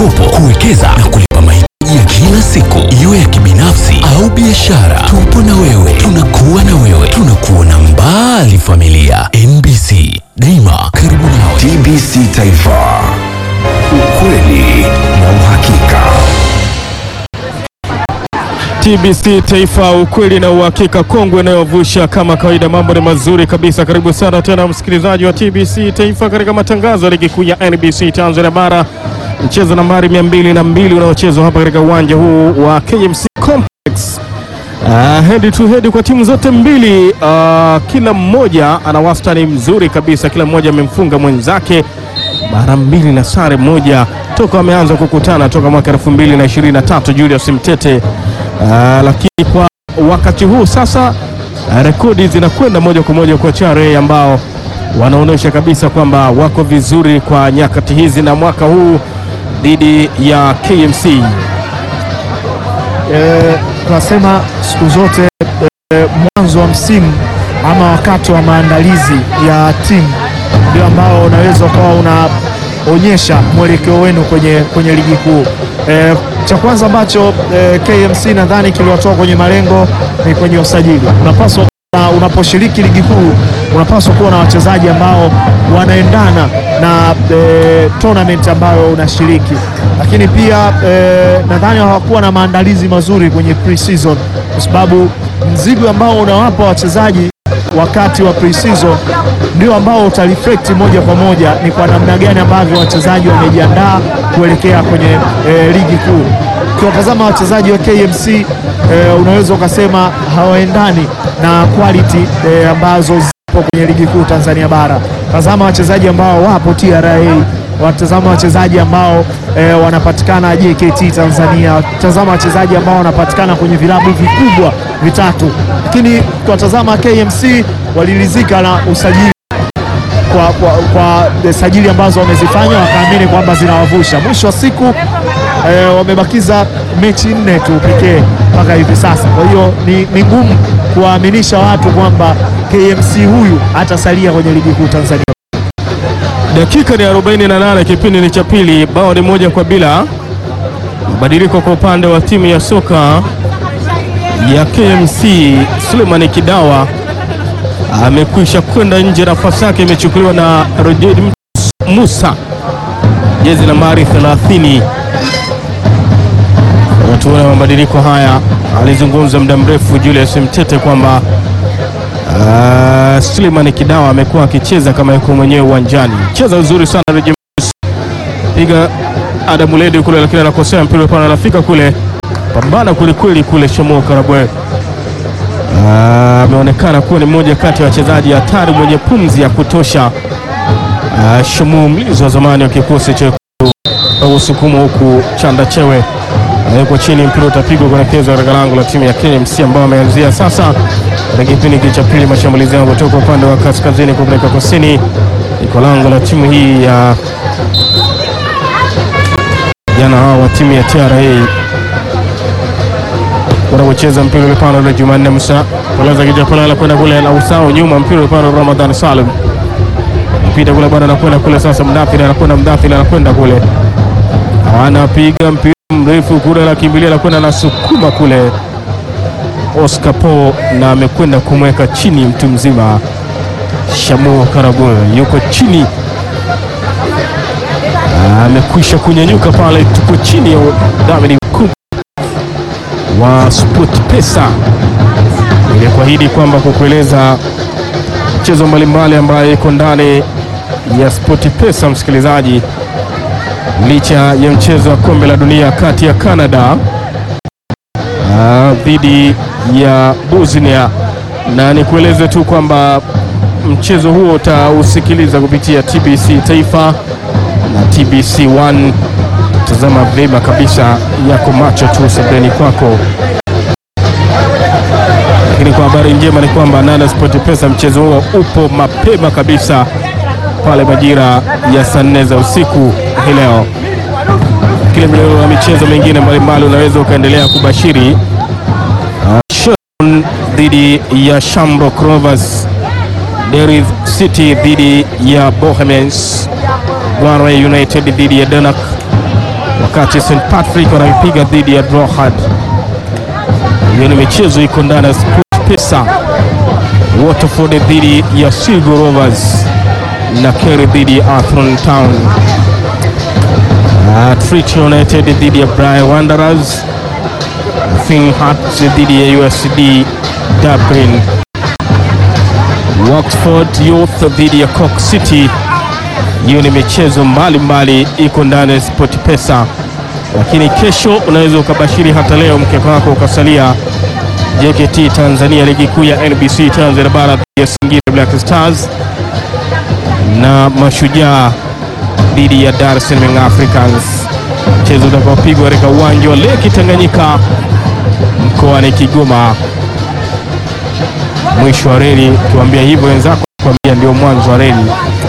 mikopo, kuwekeza na kulipa mahitaji ya kila siku, iwe ya kibinafsi au biashara. Tupo na wewe, tunakuwa na wewe, tunakuona mbali. Familia NBC, daima karibu nawe. TBC Taifa, ukweli na uhakika. TBC Taifa, ukweli na uhakika, kongwe inayovusha kama kawaida. Mambo ni mazuri kabisa. Karibu sana tena msikilizaji wa TBC Taifa katika matangazo ya ligi kuu ya NBC Tanzania Bara, mchezo nambari 202 unaochezwa hapa katika uwanja huu wa KMC Complex. Uh, head to head kwa timu zote mbili. Uh, kila mmoja ana wastani mzuri kabisa, kila mmoja amemfunga mwenzake mara mbili na sare moja toka wameanza kukutana toka mwaka 2023 Julius Mtete. Uh, lakini kwa wakati huu sasa uh, rekodi zinakwenda moja kwa moja kwa Chare ambao wanaonyesha kabisa kwamba wako vizuri kwa nyakati hizi na mwaka huu dhidi ya KMC. Eh, tunasema siku zote eh, mwanzo wa msimu ama wakati wa maandalizi ya timu ndio ambao unaweza ukawa unaonyesha mwelekeo wenu kwenye, kwenye ligi kuu. Eh, cha kwanza ambacho eh, KMC nadhani kiliwatoa kwenye malengo ni kwenye usajili. Unapaswa na unaposhiriki ligi kuu unapaswa kuwa na wachezaji ambao wanaendana na e, tournament ambayo unashiriki, lakini pia e, nadhani hawakuwa na maandalizi mazuri kwenye pre-season, kwa sababu mzigo ambao unawapa wachezaji wakati wa pre-season ndio ambao utareflect moja kwa moja ni kwa namna gani ambavyo wachezaji wamejiandaa kuelekea kwenye e, ligi kuu. Ukiwatazama wachezaji wa KMC e, unaweza ukasema hawaendani na quality e, ambazo zipo kwenye ligi kuu Tanzania bara. Tazama wachezaji ambao wapo TRA, watazama wachezaji ambao e, wanapatikana JKT Tanzania, tazama wachezaji ambao wanapatikana kwenye vilabu vikubwa vitatu, lakini tuwatazama KMC waliridhika na usajili kwa, kwa, kwa sajili ambazo wamezifanya wakaamini kwamba zinawavusha. Mwisho wa siku e, wamebakiza mechi nne tu pekee mpaka hivi sasa. Kwa hiyo ni, ni ngumu kuwaaminisha watu kwamba KMC huyu atasalia kwenye ligi kuu Tanzania. Dakika ni 48, kipindi ni cha pili, bao ni moja kwa bila. Mabadiliko kwa upande wa timu ya soka ya KMC, Suleiman Kidawa amekwisha kwenda nje, nafasi yake imechukuliwa na Rojed Musa, jezi nambari 30. Tuona mabadiliko haya, alizungumza muda mrefu Julius Mtete kwamba uh, Suleiman Kidawa amekuwa akicheza kama yuko mwenyewe uwanjani, cheza uzuri sana Rojed Musa, piga Adamu Ledi kule, lakini anakosea mpira pana, anafika kule, pambana kwelikweli kule Shamo Karabwe ameonekana kuwa ni mmoja kati ya wachezaji hatari mwenye pumzi ya kutosha. Uh, Shamu mlinzi wa zamani wa kikosi cha usukuma huku chanda chewe anawekwa chini, mpira utapigwa kuelekezwa katika lango la timu ya KMC ambao ameanzia sasa katika kipindi cha pili. Mashambulizi yao kutoka upande wa kaskazini kupeleka kusini, iko lango la timu hii ya jana hawa wa timu ya TRA wanaocheza mpira ule pale ule Jumanne Musa koleza kija pale kwenda kule na usao nyuma mpira ule pale Ramadhan Salim mpira kule bwana anakwenda kule sasa, Mdathiri anakwenda Mdathiri anakwenda kule, anapiga mpira mrefu kule, anakimbilia anakwenda anasukuma kule Oscar Po na amekwenda kumweka chini mtu mzima Shamu Karabwe yuko chini, amekwisha kunyanyuka pale, tuko chini ya David wa Sport Pesa ili kuahidi kwamba kukueleza mchezo mbalimbali ambayo iko ndani ya Sport Pesa, msikilizaji, licha ya mchezo wa kombe la dunia kati ya Canada dhidi ya Bosnia, na nikueleze tu kwamba mchezo huo utausikiliza kupitia TBC Taifa na TBC 1 tazama vyema kabisa, yako macho tu sebeni kwako. Lakini kwa habari njema ni kwamba Nana Sport Pesa mchezo huo upo mapema kabisa pale majira ya saa nne za usiku hii leo. Kile mlio wa michezo mingine mbalimbali unaweza ukaendelea kubashiri. Uh, Sheffield dhidi ya Shamrock Rovers, Derry City dhidi ya Bohemians, Gwanwe United dhidi ya Denak wakati St Patrick wanaipiga dhidi ya Droghad. Hiyo ni michezo iko ndani ya SportPesa. Waterford dhidi ya Sligo Rovers na Kerry dhidi ya Athlone Town. Uh, Treaty United dhidi ya Bray Wanderers. Finn Hearts dhidi ya USD Dublin. Oxford Youth dhidi ya Cork City. Hiyo ni michezo mbalimbali iko ndani ya SportPesa, lakini kesho unaweza ukabashiri hata leo mkeka wako ukasalia. JKT Tanzania ligi kuu ya NBC Tanzania bara dhidi ya Singida Black Stars na Mashujaa dhidi ya Dar es Salaam Young Africans, mchezo utakaopigwa katika uwanja wa Lake Tanganyika mkoani Kigoma. Mwisho wa reli, ukiwaambia hivyo wenzako kuambia ndio mwanzo wa reli.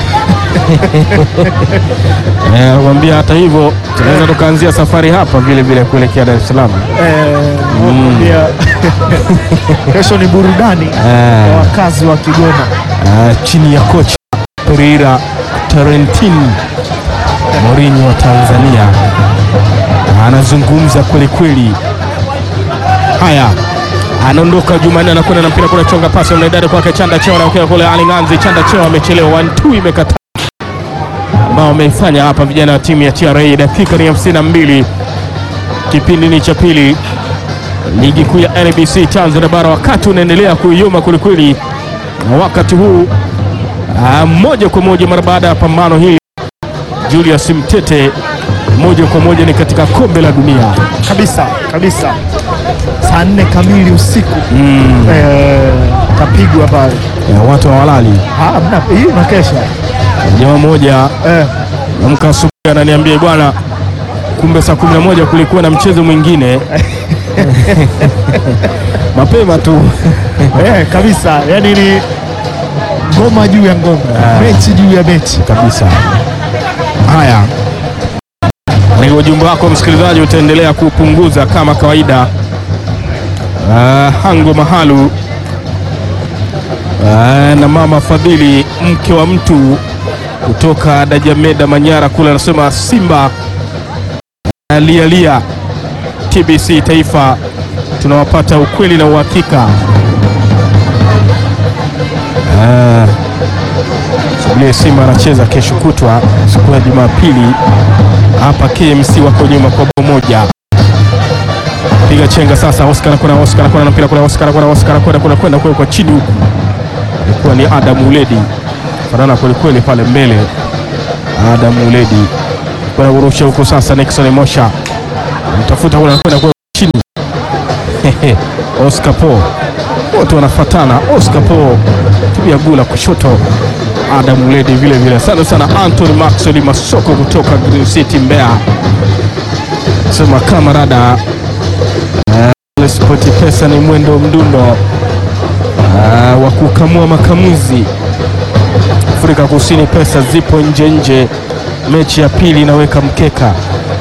Eh, Nakwambia hata hivyo tunaweza tukaanzia safari hapa vile vile kuelekea Dar es Salaam. Eh, nakwambia, kesho ni burudani kwa wakazi wa Kigoma. Ah, chini ya kocha Pereira Tarentin Mourinho wa Tanzania anazungumza kweli kweli. Haya, anaondoka Jumanne, anakwenda na mpira kule, chonga pasi mnaidari kwake Chanda Cheo, anaokea kule Ali Nganzi. Chanda Cheo amechelewa, one two imekataa, ambao wameifanya hapa vijana wa timu ya TRA. Dakika ni hamsini na mbili, kipindi ni cha pili, ligi kuu ya NBC Tanzania bara, wakati unaendelea kuyoma kwelikweli na wakati huu ah, moja kwa moja mara baada ya pambano hili Julius Mtete moja kwa moja ni katika kombe la dunia. kabisa kabisa, saa nne kamili usiku eh, kapigwa pale. Ya, watu hawalali. Ah, mna- hii unakesha Jamaa moja eh, amka asubuhi ananiambia bwana, kumbe saa kumi na moja kulikuwa na mchezo mwingine mapema tu eh, kabisa, yani ni ngoma juu ya ngoma, mechi juu ya mechi. kabisa. Haya, ni ujumbe wako msikilizaji utaendelea kupunguza kama kawaida. Ah, Hango Mahalu ah, na mama Fadhili mke wa mtu kutoka Dajameda Manyara kule anasema Simba ah, lia lia. TBC Taifa tunawapata ukweli na uhakika. Ah, Subirie Simba anacheza kesho kutwa siku ya Jumapili hapa KMC, wako nyuma kwa bao moja. Piga chenga sasa, Oscar kuna Oscar kuna mpira kuna Oscar kuna Oscar kuna kuna kwenda kwa kwa chini huku, alikuwa ni Adam Uledi fanana kweli kweli pale mbele. Adam Uledi kuna kurusha huko sasa, Nixon Mosha mtafuta kuna kwenda kwa chini Oscar Po wote wanafatana. Oscar Po tubia gula kushoto Adam Uledi vile vile. Asante sana Anthony Maxwell Masoko kutoka Green City Mbeya, sema kamarada uh, Spoti Pesa ni mwendo mdundo uh, wa kukamua makamuzi. Afrika Kusini pesa zipo nje nje, mechi ya pili inaweka mkeka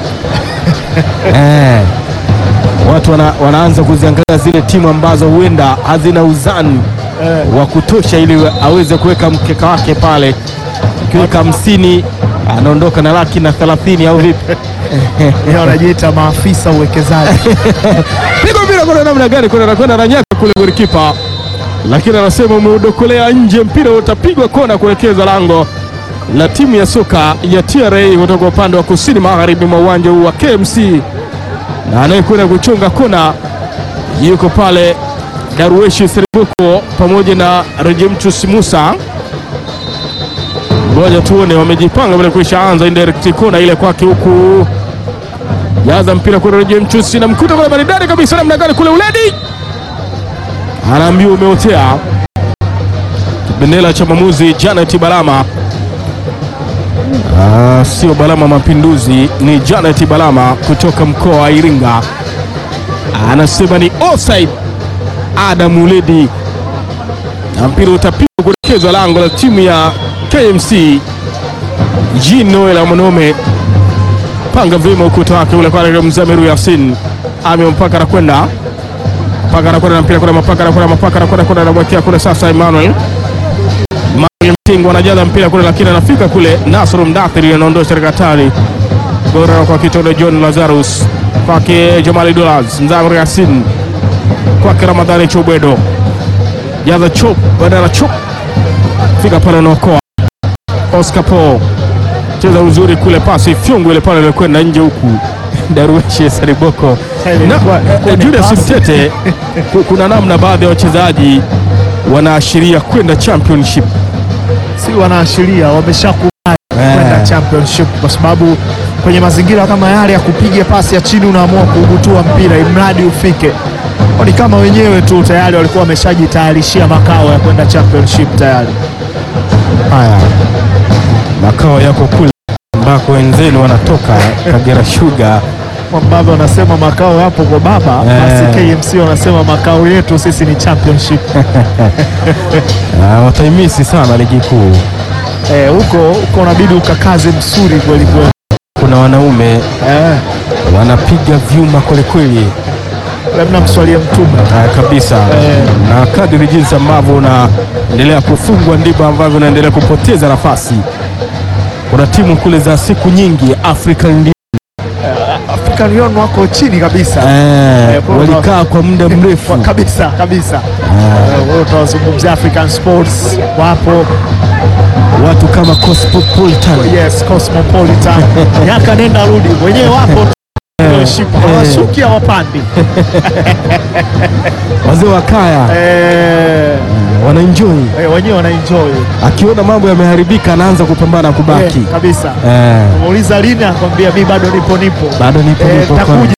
eh, watu wana, wanaanza kuziangalia zile timu ambazo huenda hazina uzani wa kutosha ili aweze kuweka mkeka wake pale. Ukiweka hamsini anaondoka na laki na thelathini au vipi? Yeye wanajiita maafisa uwekezaji. Pigo mpira kuna namna gani? Kuna anakwenda na nyaka kule golikipa, lakini anasema umeudokolea nje, mpira utapigwa kona kuelekeza lango la timu ya soka ya TRA kutoka upande wa kusini magharibi mwa uwanja huu wa KMC, na anayekwenda kuchunga kona yuko pale Darweshi Seribuko pamoja na Rejemtus Musa. Ngoja tuone, wamejipanga vile kuisha anza indirect kona ile kwake huku jaza mpira kule Rejemtus na mkuta kule maridadi kabisa, namna gani kule Uledi anaambiwa umeotea. Kibendera cha mwamuzi Janet Balama. Ah, sio Balama Mapinduzi, ni Janet Balama kutoka mkoa wa Iringa, anasema ni offside. Adam Uledi na mpira utapigwa kuelekezwa lango la timu ya KMC. Jean Noel Amonome panga vyema ukuta wake ule kwa Mzamiru Yasin ame mpaka anakwenda mpaka anakwenda na mpira kuna mapaka anakwenda mapaka anakwenda kuna anamwekea kule sasa Emmanuel Emmanuel Mtingo anajaza mpira kule, lakini anafika kule Nasr Mdathiri anaondosha katika hatari Gora kwa kitendo John Lazarus kwake Jamali Dollars Mzamri Yasin kwake Ramadhani Chobwedo jaza chop badala chop fika pale unaokoa Oscar Paul cheza uzuri kule, pasi fyungu ile pale ilikwenda nje huku Darweshi Sariboko Ile na ilikuwa- ilikuwa ni Julius pasi. Mtete, ku- kuna namna baadhi ya wachezaji wanaashiria kwenda championship si wanaashiria wameshakubali kwenda championship, kwa sababu kwenye mazingira kama yale ya kupiga pasi ya chini unaamua kuubutua mpira imradi ufike. Ni kama wenyewe tu tayari walikuwa wameshajitayarishia makao ya kwenda championship tayari. haya. Makao yako kule ambako wenzenu wanatoka Kagera Sugar. ambavyo wanasema makao yapo kwa baba, basi KMC wanasema makao yetu sisi ni championship. Ah, wataimisi sana ligi kuu. Eh, huko huko unabidi ukakaze msuri kweli kweli. Kuna wanaume Eh, wanapiga vyuma kwelikweli labda mswalie mtume. Ah, kabisa Eh. na kadiri jinsi ambavyo unaendelea kufungwa ndivyo ambavyo unaendelea kupoteza nafasi. Kuna timu kule za siku nyingi African League, African Union wako chini kabisa. eh, Eh, kwa- walikaa kwa muda mrefu Kwa- kabisa kabisa. Eh, wewe utawazungumzia African Sports wapo, watu kama Cosmopolitan yes, Cosmopolitan miaka nenda rudi, wenyewe wapo tu. Championship, hawashuki hawapandi. wazee wa kaya Eh, wanaenjoy. eh, wenyewe wanaenjoy Akiona mambo yameharibika, anaanza kupambana kubaki. Eh, kabisa. Eh, Muuliza lini, akwambia mi bado nipo nipo. bado nipo Eh, nipo nitakuja.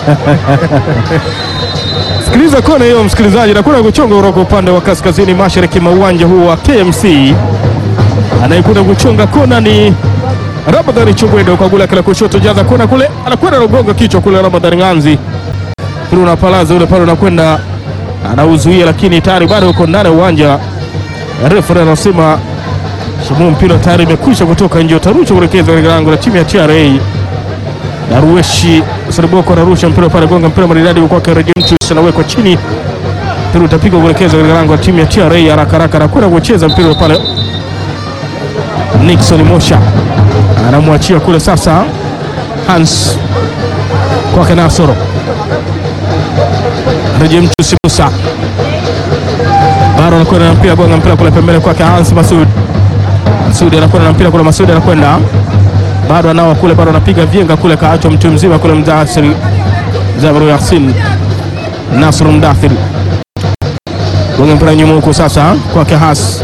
Sikiliza kona hiyo msikilizaji, na kuna kuchonga kutoka upande wa kaskazini mashariki mwa uwanja huu wa KMC. Anayekuja kuchonga kona ni Ramadhani Chubwedo kwa gula kila kushoto, jaza kona kule, anakwenda nagonga kichwa kule. Ramadhani Nganzi kule unapalaza ule pale, unakwenda anauzuia, lakini tayari bado uko ndani ya uwanja. Refa anasema shimu mpira tayari imekwisha kutoka nje, utarushwa kuelekeza katika lango la timu ya TRA. Darueshi Sariboko anarusha mpira pale, gonga mpira maridadi kwake Rejemtus, anawekwa chini, mpira utapigwa kuelekeza katika lango la timu ya TRA haraka haraka, anakwenda kucheza mpira pale. Nixon Mosha anamwachia kule sasa, Hans kwake Nasoro, Rejemtus Musa bado anakwenda na mpira, gonga mpira kule pembeni kwake Hans Masud. Masudi anakwenda na mpira kule, Masudi anakwenda bado anao kule, bado anapiga vyenga kule, kaachwa mtu mzima kule, Mdathiri Zabru Yasin Nasr Mdathiri gonga mpira nyuma huko sasa kwake Has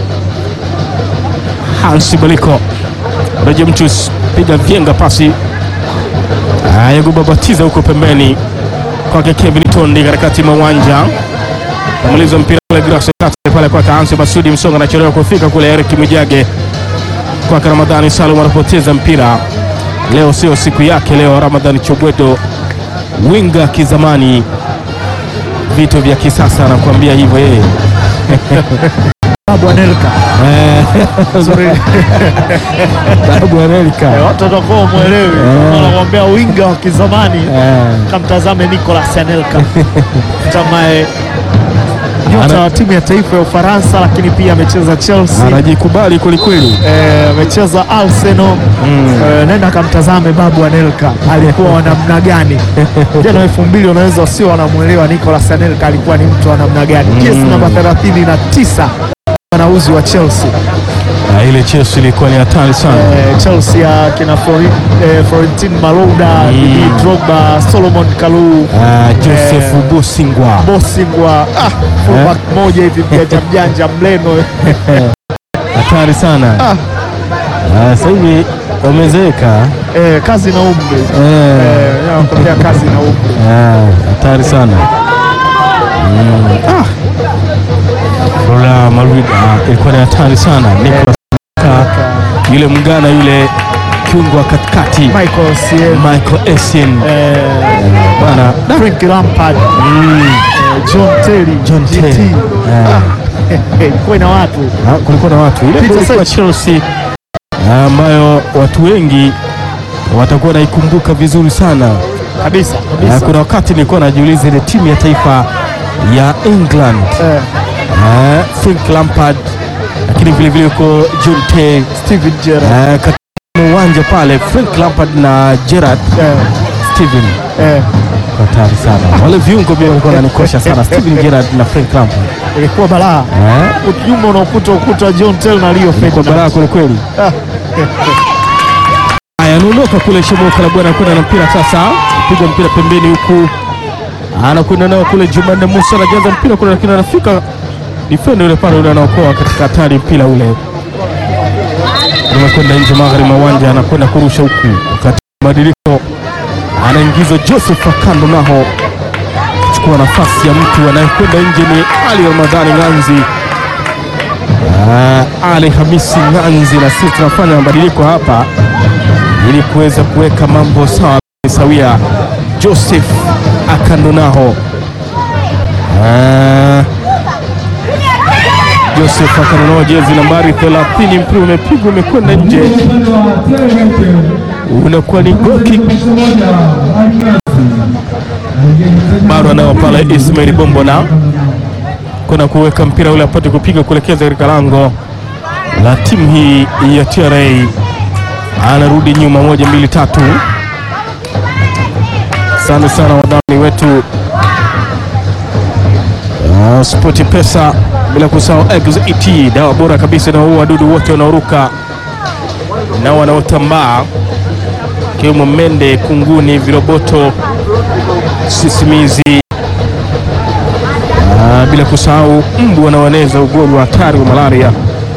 Hans Baliko Reje Mchus piga vyenga pasi aya kubabatiza huko pembeni kwake Kevin Tondi katikati mwa uwanja amaliza mpira kule Grace Kate pale kwake Hans Masudi Msonga anachelewa kufika kule, Eric Mwijage kwake Ramadhani Salum anapoteza mpira leo, sio siku yake leo. Ramadhani Chobwedo winga kizamani, vitu vya kisasa, anakuambia hivyo yeye. Babu Anelka. Sorry. Babu Eh, Anelka watu watakuwa umwelewi, wanakuambia winga wa kizamani kamtazame Nicolas Anelka tamaye nyota Ana- wa timu ya taifa ya Ufaransa, lakini pia amecheza Chelsea, anajikubali kwelikweli. eh, amecheza Arsenal. Eh, nenda kamtazame Babu Anelka alikuwa wa namna gani jana elfu mbili. Unaweza usio wanamwelewa Nicolas Anelka alikuwa ni mtu wa namna gani. Jezi namba 39 wanauzi wa Chelsea Na ile Chelsea ilikuwa ni hatari sana. eh, Chelsea ya kina Flori, eh, Florentin Malouda, Didier Drogba, Solomon Kalou, Ah, Joseph Bosingwa Bosingwa, ah, fullback moja hivi mjanja mjanja mleno hatari sana. Ah. Ah, Sasa hivi wamezeeka. eh, kazi na umri Eh, eh, nakwambia kazi na umri ah, hatari sana. Mm, ah. Lola Marida ilikuwa ni hatari sana. Nicolas Anelka, yule mgana yule kiungo wa katikati Michael Sien, Michael Essien eh, bana Frank Lampard, mm. eh, John Terry, John GT. Terry. Ah, ilikuwa ina watu Ah, kulikuwa na watu ile Peter kulikuwa Sech. Chelsea ah, ambayo watu wengi watakuwa naikumbuka vizuri sana. kabisa Ah, kabisa. kuna wakati nilikuwa najiuliza ile timu ya taifa ya England Eh, ah, Frank Lampard, lakini vile vile uko John Terry Steven Gerrard ah, katika mwa uwanja pale Frank Lampard na Gerard Eh, Steven eh, hatari sana wale viungo pia walikuwa wananikosha sana Steven Gerrard na Frank Lampard ilikuwa balaa eh nyuma unaokuta ukuta John Tell na Rio kwa Ferdinand. balaa kweli kweli haya anaondoka kule Shemoka la bwana kwenda na mpira sasa piga mpira pembeni huku anakwenda nao kule Jumanne Musa anajaza mpira kule lakini anafika defender yule pale yule anaokoa katika hatari mpira ule umekwenda nje magharibi mwa uwanja anakwenda kurusha huku wakati mabadiliko anaingizwa Joseph Akando naho kuchukua nafasi ya mtu anayekwenda nje ni Ali Ramadhani Ng'anzi Ah, Ali Hamisi Ng'anzi, na sisi tunafanya mabadiliko hapa ili kuweza kuweka mambo sawa sawia. Joseph Akandonaho Ah, Joseph Akandonaho, jezi nambari 30, mpira umepigwa umekwenda nje, unakuwa ni goal kick. Bado anao pale Ismail Bombona kwenda kuweka mpira ule apate kupiga kuelekeza katika lango la timu hii ya TRA. Anarudi nyuma, moja mbili tatu. Asante sana wadhamini wetu uh, Spoti Pesa, bila kusahau XET, dawa bora kabisa na wadudu wote wanaoruka na wanaotambaa ikiwemo mende, kunguni, viroboto, sisimizi Ah, bila kusahau mbu wanaoeneza ugonjwa hatari wa malaria,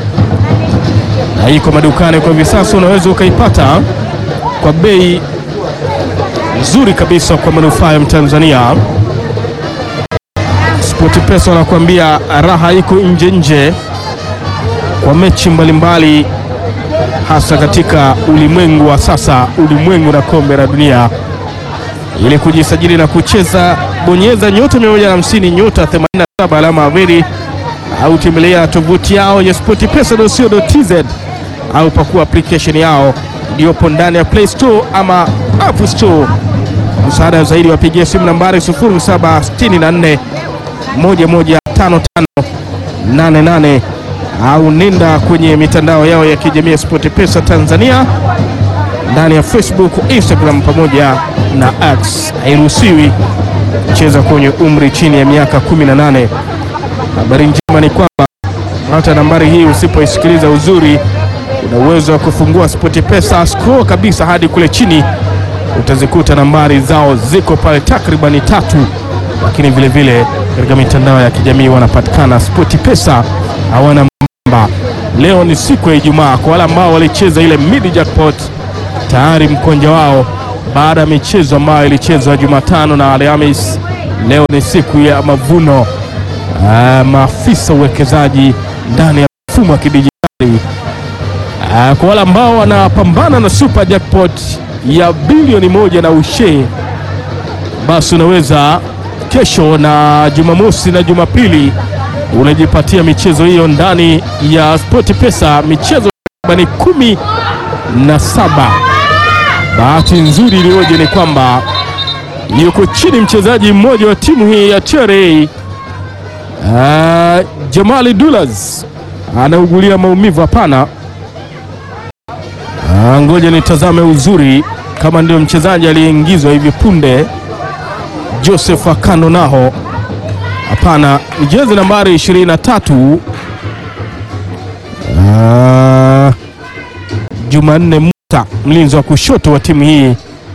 na iko madukani kwa hivi sasa. Unaweza ukaipata kwa bei nzuri kabisa kwa manufaa ya Mtanzania. Spoti Pesa wanakuambia raha iko nje nje kwa mechi mbalimbali, hasa katika ulimwengu wa sasa, ulimwengu na kombe la dunia. Ili kujisajili na kucheza, bonyeza nyota 150 nyota 87 alama averi au tembelea tovuti yao ya sportpesa.co.tz au pakua application yao iliyopo ndani ya Play Store ama App Store. Msaada zaidi wapigie simu nambari 0764 115588 au nenda kwenye mitandao yao ya kijamii ya SportPesa Tanzania ndani ya Facebook, Instagram pamoja na X. Hairuhusiwi kucheza kwenye umri chini ya miaka 18. Habari njema ni kwamba hata nambari hii usipoisikiliza uzuri, una uwezo wa kufungua SportPesa, scroll kabisa hadi kule chini, utazikuta nambari zao ziko pale takribani tatu, lakini vile vile katika mitandao ya kijamii wanapatikana SportPesa, hawana mamba. Leo ni siku ya Ijumaa, kwa wale ambao walicheza ile mid jackpot tayari mkonja wao baada ya michezo ambayo ilichezwa Jumatano na Alhamis. Leo ni siku ya mavuno. Ah, maafisa uwekezaji ndani ya mfumo wa kidijitali Ah, kwa wale ambao wanapambana na super jackpot ya bilioni moja na ushe, basi unaweza kesho na Jumamosi na Jumapili unajipatia michezo hiyo ndani ya SportPesa, michezo takribani kumi na saba. Bahati nzuri iliyoje ni kwamba yuko chini mchezaji mmoja wa timu hii ya TRA uh, Jamali Dulas anaugulia maumivu. Hapana, Ah, ngoja nitazame uzuri kama ndio mchezaji aliyeingizwa hivi punde Joseph Akando naho. Hapana, ni jezi nambari 23 Ah, Jumanne Musa, mlinzi wa kushoto wa timu hii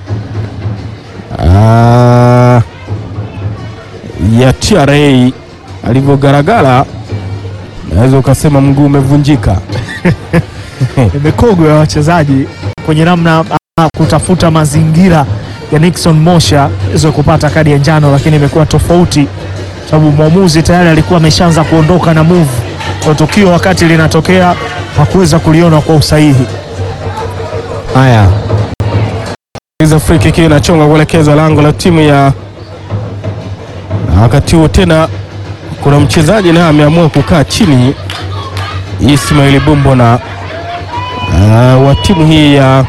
Ah, ya TRA alivyogaragara, naweza ukasema mguu umevunjika. ni mikogo ya wachezaji kwenye namna ama kutafuta mazingira ya Nixon Mosha iweze kupata kadi ya njano, lakini imekuwa tofauti sababu mwamuzi tayari alikuwa ameshaanza kuondoka na move kwa tukio, wakati linatokea hakuweza kuliona kwa usahihi. Haya, iza free kick inachonga kuelekeza lango la timu ya na wakati huo tena kuna mchezaji naye ameamua kukaa chini, Ismail Bombona uh, wa timu hii ya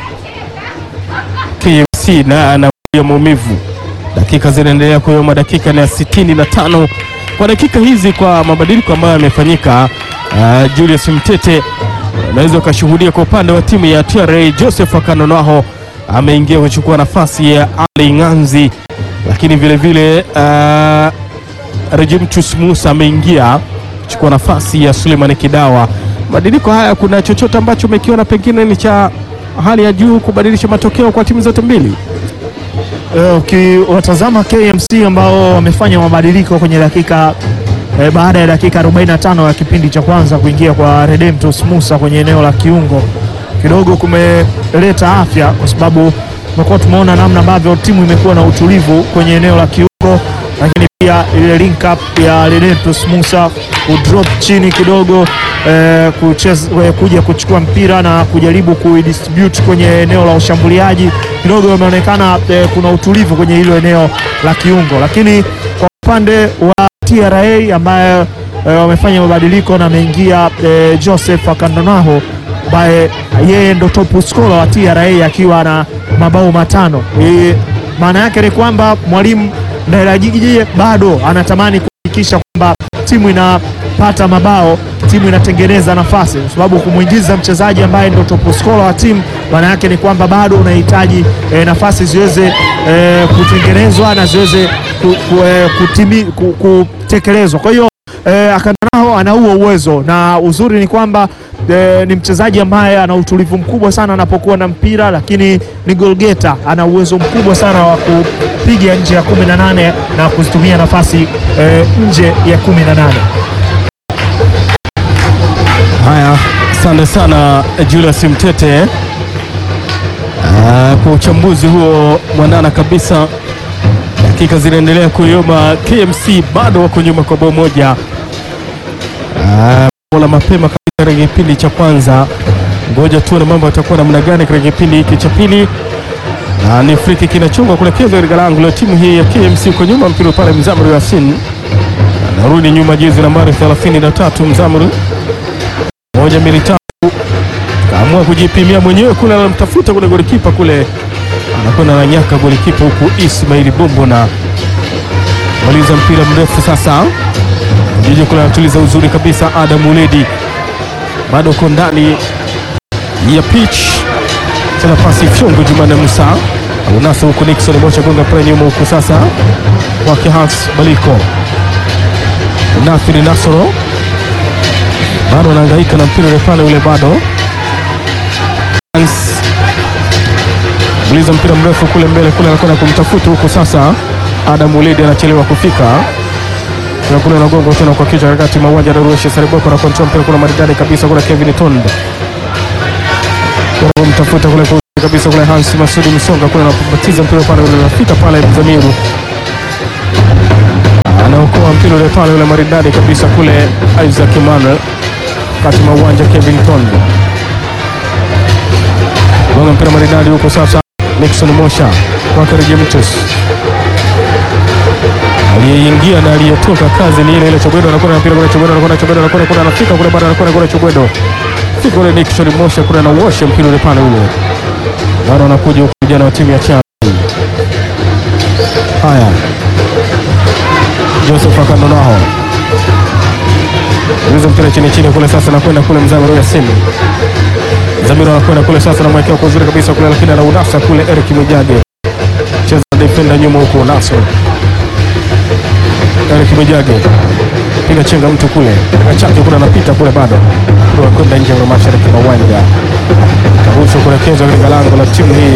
KMC na anaia maumivu. Dakika zinaendelea kuyoma, dakika ni ya sitini na tano kwa dakika hizi, kwa mabadiliko ambayo yamefanyika. Uh, Julius Mtete unaweza ukashuhudia kwa upande wa timu ya TRA Joseph Akanonaho ameingia kuchukua nafasi ya Ali Ng'anzi, lakini vile vile uh, Rejimtus Musa ameingia kuchukua nafasi ya Suleiman Kidawa. Mabadiliko haya, kuna chochote ambacho umekiona pengine ni cha hali ya juu kubadilisha matokeo kwa timu zote mbili? Eh, ukiwatazama KMC ambao wamefanya mabadiliko kwenye dakika eh, baada ya dakika 45 ya kipindi cha kwanza kuingia kwa Redemptus Musa kwenye eneo la kiungo kidogo kumeleta afya, kwa sababu tumekuwa tumeona namna ambavyo timu imekuwa na utulivu kwenye eneo la kiungo, lakini pia ile link up ya Redemptus Musa kudrop chini kidogo eh, kucheza, eh, kuja kuchukua mpira na kujaribu kuidistribute kwenye eneo la ushambuliaji kidogo imeonekana eh, kuna utulivu kwenye hilo eneo la kiungo, lakini kwa upande wa TRA ambaye eh, wamefanya mabadiliko na ameingia eh, Joseph Akandonaho ambaye yeye ndo top scorer wa TRA akiwa na mabao matano. Eh, maana yake ni kwamba mwalimu Ndairajije bado anatamani kuhakikisha kwamba timu inapata mabao, timu inatengeneza nafasi, kwa sababu kumwingiza mchezaji ambaye ndo top scorer wa timu, maana yake ni kwamba bado unahitaji eh, nafasi ziweze eh, kutengenezwa na ziweze ku, ku, eh, kutimi, ku, kutekelezwa. Kwa hiyo eh, Akandanao ana huo uwezo na uzuri ni kwamba eh, ni mchezaji ambaye ana utulivu mkubwa sana anapokuwa na mpira, lakini ni golgeta, ana uwezo mkubwa sana wa kupiga nje ya 18 na kuzitumia nafasi eh, nje ya 18. Haya, asante sana Julius Mtete Ah, kwa uchambuzi huo mwanana kabisa. Dakika zinaendelea kuyoma, KMC bado wako nyuma kwa bao moja. Ah, bao la mapema kabisa katika kipindi cha kwanza. Ngoja tuone mambo yatakuwa namna gani katika kipindi hiki cha pili. Na ni friki kinachungwa kuelekezwa katika lango la timu hii ya KMC. Uko nyuma mpira pale, Mzamri Yasin anarudi nyuma, jezi nambari 33 Mzamri moja mbili tatu, kaamua kujipimia mwenyewe kule, anamtafuta kule golikipa kule, anakwenda na nyaka golikipa huku Ismaili Bombo na maliza mpira mrefu sasa, jiji kule anatuliza uzuri kabisa. Adam Uledi bado uko ndani ya pitch, tena pasi fyongo, Jumane Musa unasa huku, Nixon Mocha gonga pale nyuma huku sasa kwake Hans Baliko, Nathiri Nasoro bado anahangaika na mpira ule pale ule, bado Hans uliza mpira mrefu kule mbele kule, anakwenda kumtafuta huku sasa. Adam Uledi anachelewa kufika Kuna kule anagonga tena kwa kichwa katikati mwa uwanja, Daruesh Sariboko na kontrol mpira kule maridadi kabisa kule, Kevin Tonde kwa kumtafuta kule kwa uzuri kabisa kule, Hans Masudi Msonga kule anapatiza mpira pale ule, unafika pale Mzamiru anaokoa mpira ule pale ule maridadi kabisa kule, Isaac Emmanuel kati mwa uwanja Kevin Tondo gonga mpira maridadi huko sasa. Nixon Mosha kwake Regimitus aliyeingia na aliyetoka, kazi ni ile ile. Chobwedo anakwenda na mpira kule, Chobwedo anakwenda, Chobwedo anakwenda kule, anafika kule, bado anakwenda kule, Chobwedo fika kule, Nixon Mosha kule anauosha mpira ule pale ule, bado anakuja huko vijana wa timu ya Chama. Haya, Joseph Akandonaho Uliza mpira chini chini kule sasa, nakwenda kule Mzamiru Yasin. Mzamiru anakwenda kule sasa, namwekea kwa uzuri kabisa kule, lakini anaunasa kule Eric Mwijage, cheza defender nyuma huko, Naso Eric Mwijage piga chenga mtu kule, achake kule, anapita kule, bado kule kwenda nje ya mashariki mwa uwanja, karushwa kuelekezwa katika lango la timu hii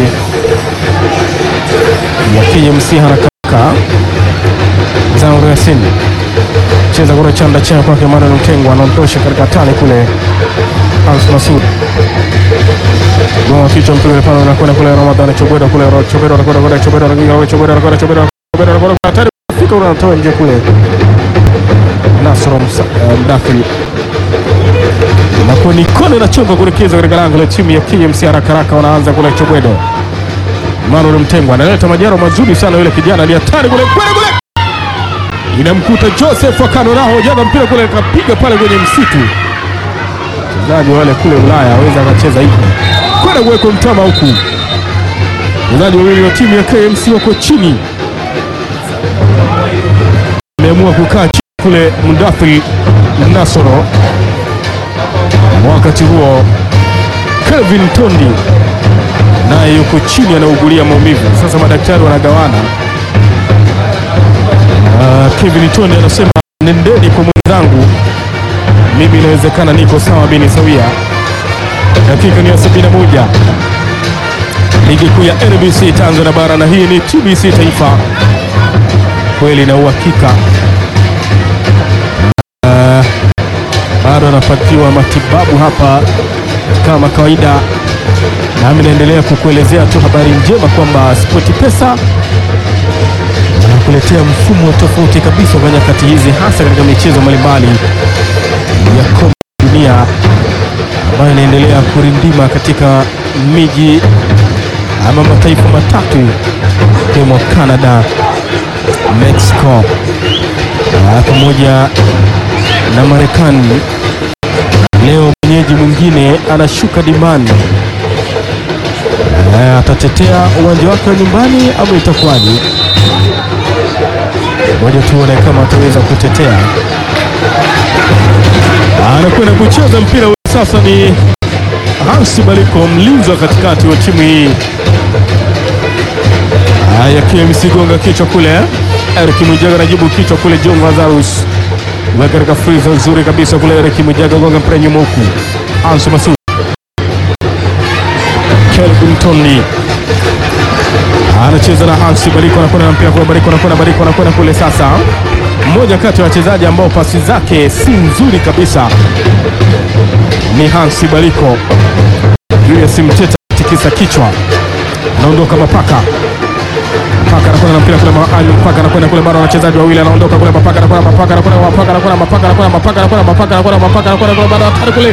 ya KMC haraka Mzamiru Yasin cheza kule chanda chea kwake Emmanuel Mtengwa anaondosha katika tani kule. Hans Masud gonga kichwa mpira pale, anakwenda kule Ramadhani Chobwedo kule Chobwedo anakwenda kule Chobwedo anakwenda kule Chobwedo anakwenda Chobwedo Chobwedo anakwenda hatari fika ule anatoa nje kule. Nasoro Mdathiri na kwa nikone inachonga kuelekeza katika lango la timu ya KMC haraka haraka, wanaanza kule Chobwedo. Emmanuel Mtengwa analeta majaro mazuri sana, yule kijana ni hatari kule kule kule inamkuta Joseph Akandonaho jaza mpira kule kapiga pale kwenye msitu. Mchezaji wale kule Ulaya aweza akacheza hivi kwenda kuwekwa mtama huku. Wachezaji wawili wa timu ya KMC wako chini, ameamua kukaa chini kule. Mudathiri Nasoro Wakati huo Kelvin Tondi naye yuko chini anaugulia maumivu. Sasa madaktari wanagawana. Uh, Kevin Tondi anasema nendeni kwa mwenzangu, mimi inawezekana niko sawa bini sawia. Dakika ni ya 71 ligi kuu ya NBC Tanzania bara, na hii ni TBC Taifa, kweli na uhakika. Uh, bado anapatiwa matibabu hapa kama kawaida, nami naendelea kukuelezea tu habari njema kwamba SportPesa wanakuletea mfumo tofauti kabisa kwa nyakati hizi, hasa katika michezo mbalimbali ya kombe la dunia ambayo inaendelea kurindima katika miji ama mataifa matatu ikiwemo Canada, Mexico na pamoja na Marekani. Leo mwenyeji mwingine anashuka dimbani. Eh, atatetea uwanja wake wa nyumbani ama itakuwaje? Ngoja tuone kama ataweza kutetea. Anakwenda kucheza mpira ule sasa, ni Hansi Baliko, mlinzi wa katikati wa timu hii. Haya, KMC gonga kichwa kule, Eric Mwijaga anajibu kichwa kule, John Lazarus weka katika friza nzuri kabisa kule, Eric Mwijaga gonga mpira nyuma huku, Ansu Masud, Kelvin Tony anacheza na Hansi Baliko, anakwenda na mpira kule, Baliko anakwenda, Baliko anakwenda kule. Sasa mmoja kati ya wachezaji ambao pasi zake si nzuri kabisa ni Hansi Baliko. Julius Mteta tikisa kichwa, anaondoka Mapaka. Mapaka anakwenda na mpira kule, Mapaka anakwenda kule, bado wachezaji wawili, anaondoka kule, Mapaka anakwenda, Mapaka anakwenda, Mapaka anakwenda, Mapaka anakwenda, Mapaka anakwenda, Mapaka anakwenda, Mapaka anakwenda kule, bado hatari kule,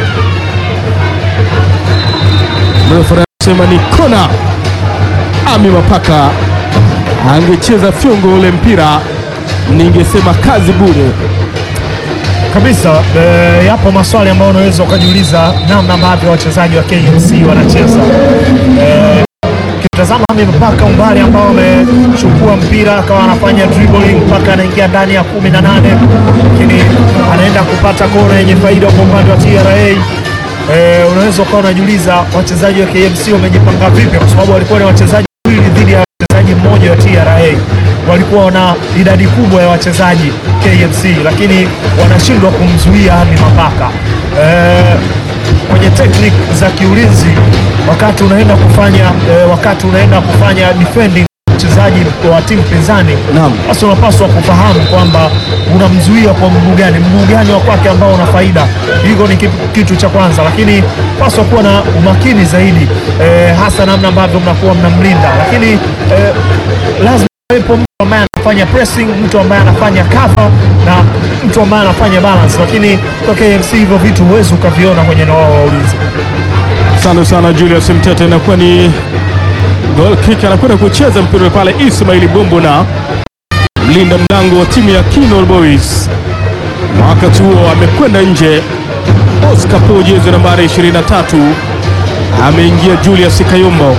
refa anasema ni kona. Ami Mapaka angecheza fyongo ule mpira, ningesema kazi bure kabisa. E, yapo maswali ambayo unaweza ukajiuliza namna ambavyo wachezaji wa KMC wanacheza. E, kitazama Ami Mapaka umbali ambao amechukua mpira akawa anafanya dribbling mpaka anaingia ndani ya kumi na nane lakini anaenda kupata kona yenye faida kwa upande wa TRA. E, unaweza ukawa unajiuliza wachezaji wa KMC wamejipanga vipi, kwa sababu walikuwa ni wachezaji wawili dhidi ya mchezaji mmoja wa TRA. Walikuwa na idadi kubwa ya wachezaji KMC, lakini wanashindwa kumzuia Ami Mapaka e, kwenye tekniki za kiulinzi wakati unaenda kufanya e, wakati unaenda kufanya defending mchezaji wa timu pinzani, Naam. basi unapaswa kufahamu kwamba unamzuia kwa mguu gani, mguu gani wa kwake ambao una faida. Hiko ni kitu, kitu cha kwanza, lakini paswa kuwa na umakini zaidi e, hasa namna ambavyo mnakuwa mnamlinda, lakini e, lazima wepo mtu ambaye anafanya pressing, mtu ambaye anafanya cover na mtu ambaye anafanya balance, lakini kwa KMC hivyo vitu huwezi ukaviona kwenye eneo lao la ulinzi. Asante sana Julius Mtete, inakuwa ni goal kick, anakwenda kucheza mpira pale Ismail Bombo na mlinda mlango wa timu ya Kinol Boys. Wakati huo amekwenda nje Oscar Po, jezi nambari 23, ameingia Julius Kayombo,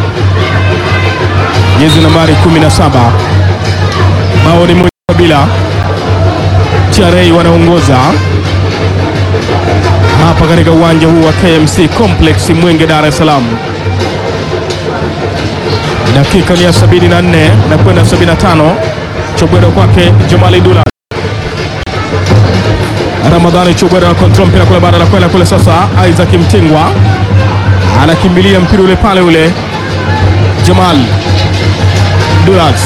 jezi nambari 17. Bao ni moja bila, TRA wanaongoza hapa katika uwanja huu wa KMC Complex Mwenge, Dar es Salaam. Dakika ni ya 74 na kwenda 75, Chobwero kwake Jomali Dula. Ramadhani Chobwero na kontrol mpira kule, baada ya kwenda kule. Sasa Isaac Mtingwa anakimbilia mpira ule pale, ule Jamal Dulas,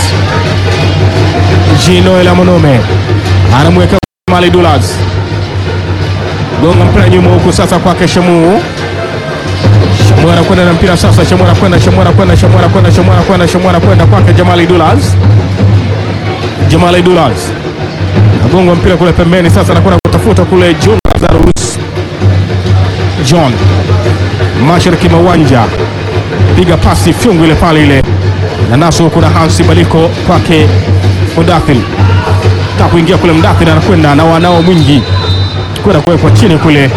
Jinoel Amonome anamweka Jamali Dulas gonga mpira nyuma huku sasa kwake Shamu. Shamu anakwenda na mpira sasa, Shamu anakwenda, Shamu anakwenda, Shamu anakwenda, Shamu anakwenda, Shamu anakwenda kwake Jamali Dulas. Jamali Dulas agonga mpira kule pembeni, sasa anakwenda kutafuta kule John Lazarus. John mashariki mwa uwanja, piga pasi fyungu ile pale ile na naso, kuna Hansi Baliko kwake Mudathir, ta kuingia kule, Mudathir anakwenda na wanao mwingi kwenda kuwekwa chini kule,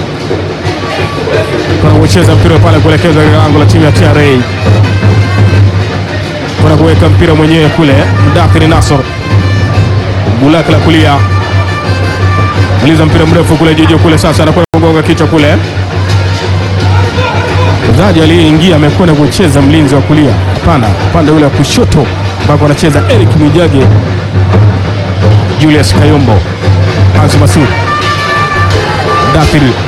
kwenda kucheza mpira pale kuelekeza katika lango la timu ya TRA, kwenda kuweka mpira mwenyewe kule. Mudathir Nasor bulaka la kulia maliza mpira mrefu kule juju kule, sasa anakwenda gonga kichwa kule. Mchezaji aliyeingia amekwenda kucheza mlinzi wa kulia, hapana, upande ule wa kushoto ambako anacheza Eric Mwijage, Julius Kayombo, Hans Masud, Dathiri.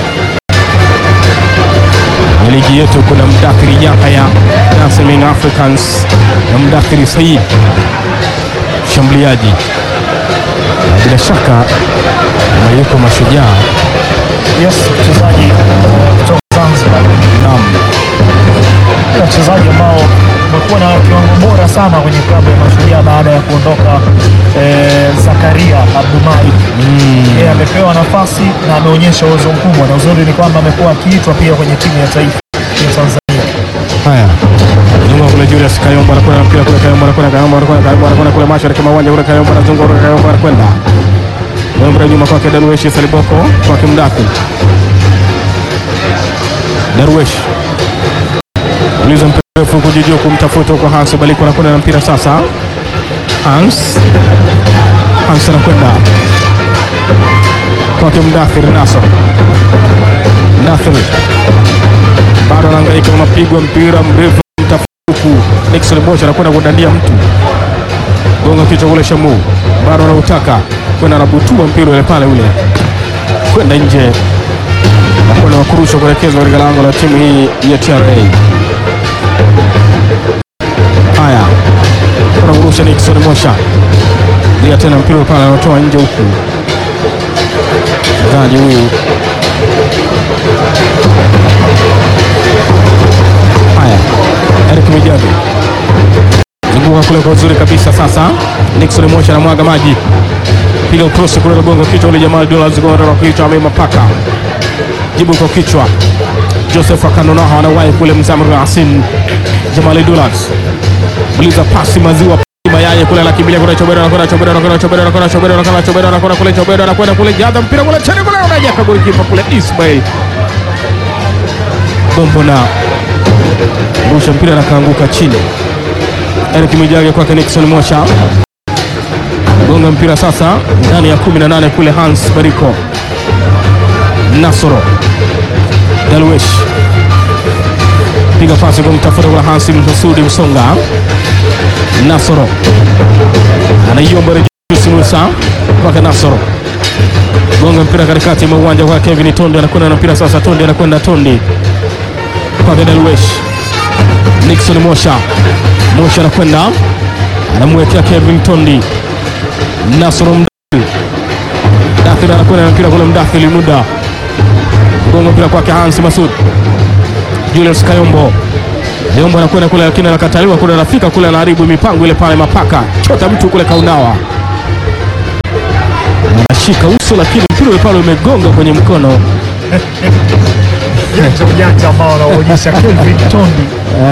Kwenye ligi yetu kuna Mdathiri Yahya Nasming Africans na Mdathiri Said mshambuliaji, na bila shaka kama yuko Mashujaa Yes, mchezaji uh, kutoka Zanzibar. naam, Ni wachezaji ambao wamekuwa na kiwango bora sana kwenye klabu ya Mashujaa baada ya kuondoka eh, Zakaria Abdumai. Yeye amepewa nafasi na ameonyesha uwezo mkubwa, na uzuri ni kwamba amekuwa akiitwa pia kwenye timu ya taifa ya Tanzania. Haya, zunguka kule Julius Kayombo anakwenda na mpira kule, Kayombo anakwenda, Kayombo anakwenda, Kayombo anakwenda kule mashariki mwa uwanja kule, Kayombo anazunguka kule, Kayombo anakwenda mpira nyuma kwake Darwesh Saliboko kwake Mdathi Darwesh uliza mpira mrefu kujijua kumtafuta kwa Hans Baliko anakwenda na mpira sasa. Hans Hans anakwenda kwake Mdathir Nasor Mdathir bado anahangaika na mapigo ya mpira mrefu mtafuku. Nixon Bosch anakwenda kudandia mtu gonga kichwa kule, Shamu bado anautaka kwenda, anabutua mpira ule pale ule kwenda nje, nakwenda wakurusha kuelekezwa katika lango la timu hii ya TRA. Haya, kuna kurusha Nixon Mosha dia tena mpira ule pale, anatoa nje huku mchezaji huyu Haya, Eric Mwijage zunguka kule kwa uzuri kabisa. Sasa Nixon Mosha anamwaga maji, piga ukrosi kule na gongo kichwa ule Jamal Dollars gonga kwa kichwa, amema paka jibu kwa kichwa. Joseph Akandonaha anawahi kule Mzamru Asin Jamal Dollars buliza pasi maziwa mayai kule anakimbilia kule Chobero anakwenda Chobero anakwenda Chobero anakwenda Chobero anakwenda Chobero anakwenda kule Chobero anakwenda kule jaza mpira kule chini kule unajaka golikipa kule Ismail Bombo na rusha mpira na kaanguka chini. Eric Mwijage kwake Nixon Mosha gonga mpira sasa ndani ya 18 kule Hans Bariko Nasoro Dalwesh piga pasi kumtafuta kule Hans Msudi Msonga Nasoro anaiomba Rejusi Musa kwake Nasoro gonga mpira katikati mwa uwanja kwa Kevin Tondi anakwenda na mpira sasa. Tondi anakwenda Tondi kwake Dalwesh Nixon Mosha Mosha anakwenda anamwekea Kevin Tondi Nasoro Mdathir Dathir anakwenda na mpira kule Mdathir muda gonga mpira kwake Hans Masud Julius Kayombo Kayombo anakwenda kule lakini anakataliwa kule, anafika kule anaharibu mipango ile pale, mapaka chota mtu kule kaunawa anashika uso, lakini mpira ule pale umegonga kwenye mkono Ujanja ujanja ambao anaonyesha Kelvin Tondi.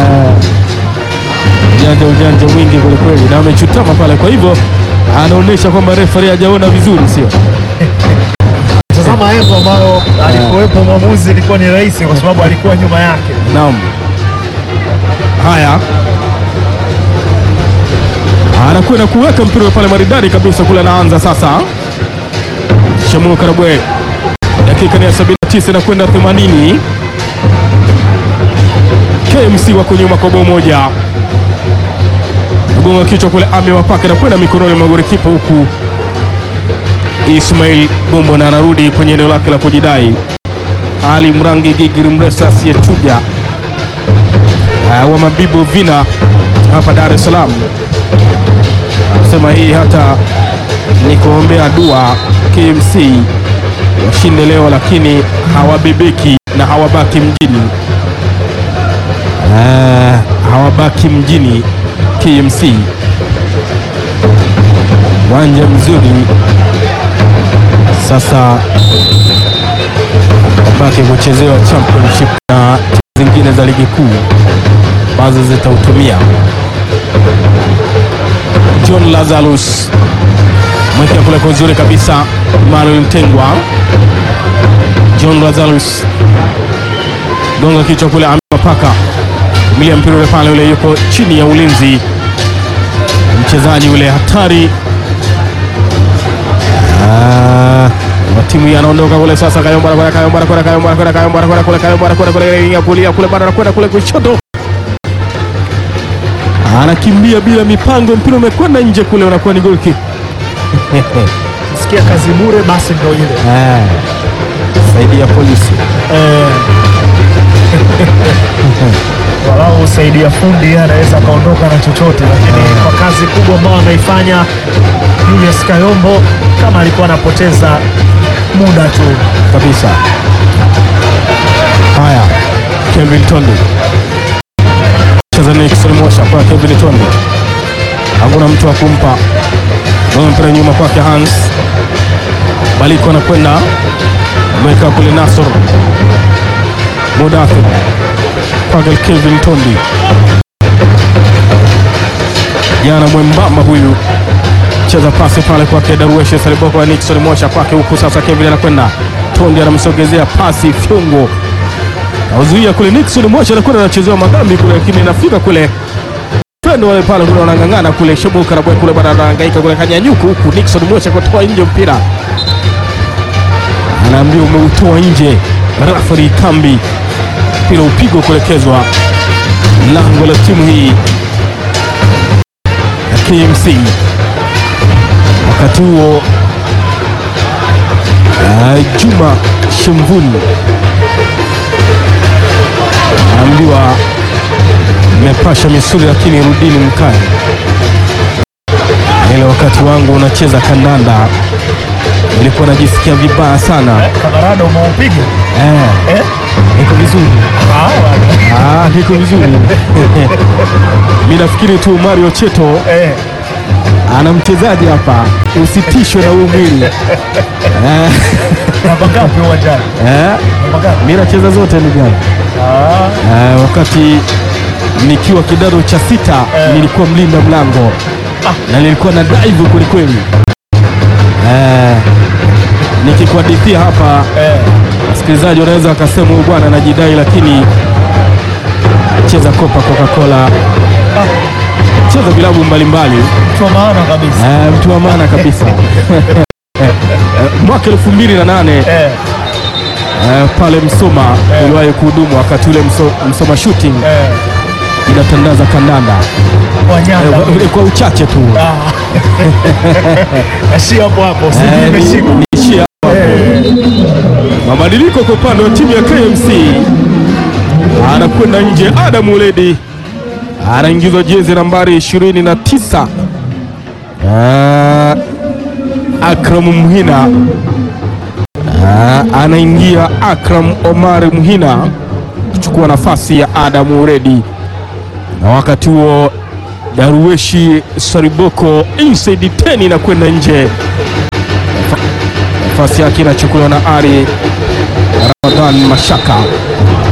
ujanja ujanja mwingi kwelikweli, na amechutama pale. Kwa hivyo anaonyesha kwamba refari hajaona vizuri, sio Tazama engo ambayo alikuwepo mwamuzi ilikuwa ni rahisi kwa sababu alikuwa nyuma yake. naam. Haya, anakwenda kuweka mpira ule pale maridadi kabisa kule, anaanza sasa. Shamu Karabwe, dakika ni ya 79 na kwenda 80. KMC wako nyuma kwa bao moja, gonga kichwa kule, ame wapake na kwenda mikononi mwa golikipa huku Ismail Bombo na anarudi kwenye eneo lake la kujidai. Ali Mrangi Gigiri Mresa asiyechuja uh, wa Mabibu Vina hapa Dar es Salaam anasema hii hata ni kuombea dua KMC washinde leo, lakini hawabebeki na hawabaki mjini uh, hawabaki mjini KMC. Uwanja mzuri sasa baki kuchezewa championship na timu zingine za ligi kuu ambazo zitautumia. John Lazarus mwekea kule kwa uzuri kabisa, Manuel Mtengwa. John Lazarus gonga kichwa kule, amepaka milia mpira ule pale, ule yuko chini ya ulinzi, mchezaji ule hatari Ah, wa timu hii anaondoka kule sasa. Kayombo anakwenda, Kayombo anakwenda, Kayombo anakwenda, Kayombo anakwenda kule, Kayombo anakwenda kule ya kulia kule, bado anakwenda kule kushoto, anakimbia bila mipango, mpira umekwenda nje kule, unakuwa ni goal kick. Sikia kazi bure, basi ndio ile Saidia polisi Eh. walau usaidia fundi yeye anaweza akaondoka na chochote, lakini kwa kazi kubwa ambayo ameifanya Julius Kayombo, kama alikuwa anapoteza muda tu. kabisa. Haya, Kevin Tondi cheza Nixon Mosha kwa Kevin Tondi, hakuna mtu wa kumpa Gonga mpira nyuma kwake Hans Baliko anakwenda ameweka kule Nasor Mudathir kwake Kevin Tondi, jana mwembamba huyu cheza pasi pale kwake Darwesh Saliboko wa Nixon Mosha kwake huku sasa, Kevin anakwenda Tondi anamsogezea pasi fyungo auzuia kule, Nixon Mosha anakwenda anachezewa madhambi kule, lakini inafika kule pendo wale pale kule wanang'ang'ana kule, Shebuka na kule bado anahangaika kule, kanyanyuka huku Nixon Mosha kutoa nje mpira, anaambia umeutoa nje, rafari kambi, mpira upigwa kuelekezwa lango la timu hii ya KMC. Wakati huo uh, Juma Shemvuni anaambiwa mmepasha misuli, lakini rudini mkae. Ile wakati wangu unacheza kandanda nilikuwa najisikia vibaya sana. Kamarada umeupiga Eh, eh? iko vizuri, Ah, ah, iko vizuri. Mi nafikiri tu Mario Cheto eh. ana mchezaji hapa, usitishwe na huu mwili eh, Namba ngapi uwanjani? eh, Namba ngapi? mi nacheza zote ndugu yangu. Ah, Eh, wakati nikiwa kidato cha sita Eh. nilikuwa mlinda mlango na nilikuwa na drive kwelikweli. Eh, nikikuhadithia hapa eh. wasikilizaji wanaweza wakasema huyu bwana anajidai, lakini cheza Copa Coca-Cola, cheza vilabu mbalimbali, Kwa maana kabisa. eh, mtu wa maana kabisa. Eh, mwaka elfu mbili na nane Eh. eh, pale Msoma uliwahi kuhudumu wakati ule Mso, Msoma shooting Eh. inatandaza kandanda Wanyanga. Eh, kwa uchache tu Ah. Ashia hapo hapo. Sijui Eh, ni- imeshika. niishie hapo. Mabadiliko kwa upande wa timu ya KMC, anakwenda nje Adam Uledi anaingizwa jezi nambari 29 Ah, Akram Mhina Ah, anaingia Akram Omar Mhina kuchukua nafasi ya Adam Uledi, na wakati huo Daruweshi Sariboko inside 10 inakwenda nje nafasi yake inachukuliwa na Ari Ramadhan Mashaka.